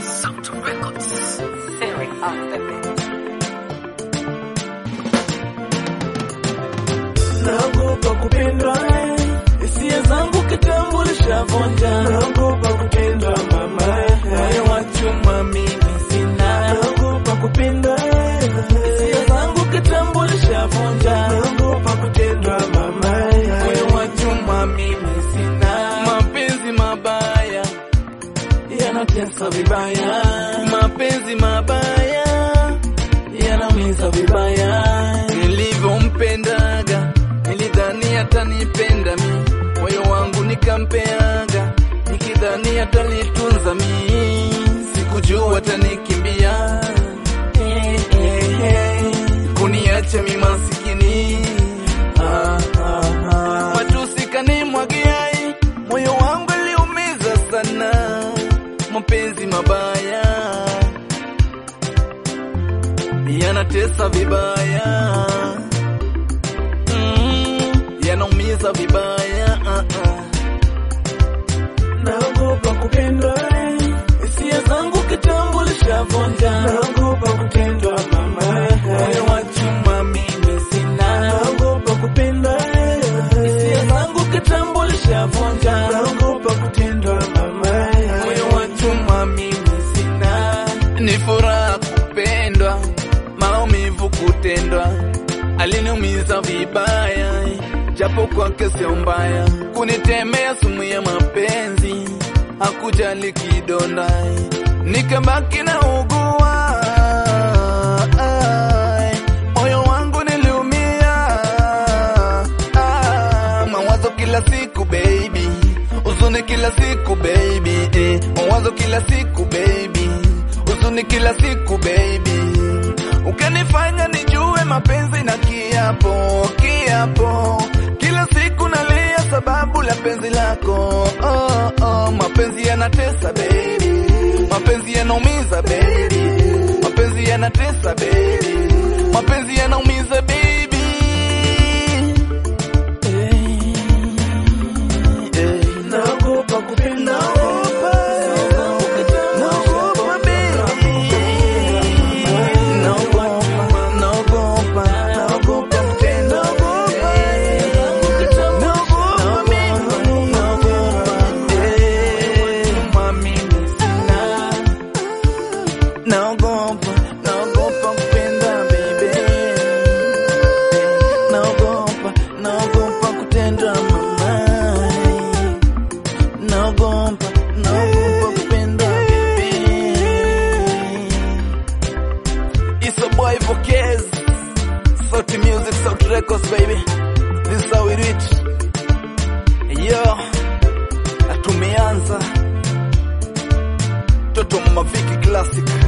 Sound Records. Theory of the Beat. naogopa kupendwa hisia zangu kitambo lishavunja naogopa kutendwa mama moyo wa chuma mimi sina naogopa kupendwa hisia zangu kitambo lishavunja naogopa kutendwa mama moyo wa chuma mimi sina mapenzi mabaya yanatesa vibaya mapenzi mabaya yanaumiza vibaya nilivyompendaga nilidhani atanipenda mi moyo wangu nikampeaga nikidhani atanitunza mi sikujua atanikimbia Eh, eh, eh. kuniacha mi masikini ah, ah, ah. matusi kanimwagiai moyo wangu iliumiza sana mapenzi mabaya yanatesa vibaya mm, yanaumiza vibaya uh -uh. naogopa kupendwa hisia zangu kitambo lishavunja naogopa kutendwa mama moyo wa chuma mimi sina naogopa kupendwa hisia zangu kitambo lishavunja naogopa kutendwa mama moyo wa chuma mimi sina ni furaha kupendwa maumivu kutendwa aliniumiza vibaya japo kwake sio mbaya kunitemea sumu ya mapenzi hakujali kidonda nikabaki na ugua Ai, moyo wangu niliumia Ah, mawazo kila siku baby huzuni kila siku baby eh, mawazo kila siku baby huzuni kila siku baby ukanifanya nijue mapenzi na kiapo kiapo kila siku nalia sababu la penzi lako oh, oh, mapenzi yanatesa baby mapenzi yanaumiza baby mapenzi yanatesa baby mapenzi yanaumiza baby naogopa kupenda naogopa baby naogopa naogopa naogopa kutenda naogopa mimi naogopa mami sina naogopa naogopa kupenda baby naogopa naogopa kutendwa mama naogopa naogopa kupenda baby It's a boy Vocaz Sauti Music, Sauti Records baby This is how we do it Yo na tumeanza Toto Maviki Classic